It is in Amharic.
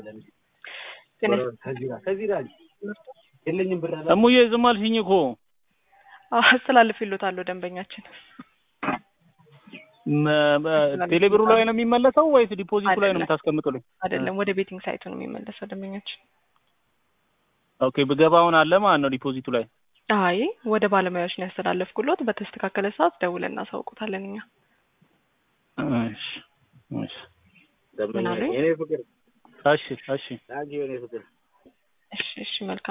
እሙዬ ዝም አልሽኝ እኮ አስተላልፍልዎታለሁ ደንበኛችን ቴሌብሩ ላይ ነው የሚመለሰው ወይስ ዲፖዚቱ ላይ ነው የምታስቀምጡልኝ? አይደለም ወደ ቤቲንግ ሳይቱ ነው የሚመለሰው ደንበኛችን። ኦኬ ብገባውን አለ ማለት ነው ዲፖዚቱ ላይ። አይ ወደ ባለሙያዎች ነው ያስተላለፍኩሎት። በተስተካከለ ሰዓት ደውለን እናሳውቁታለን እኛ። እሺ እሺ ምን አሉኝ? እሺ እሺ እሺ እሺ መልካም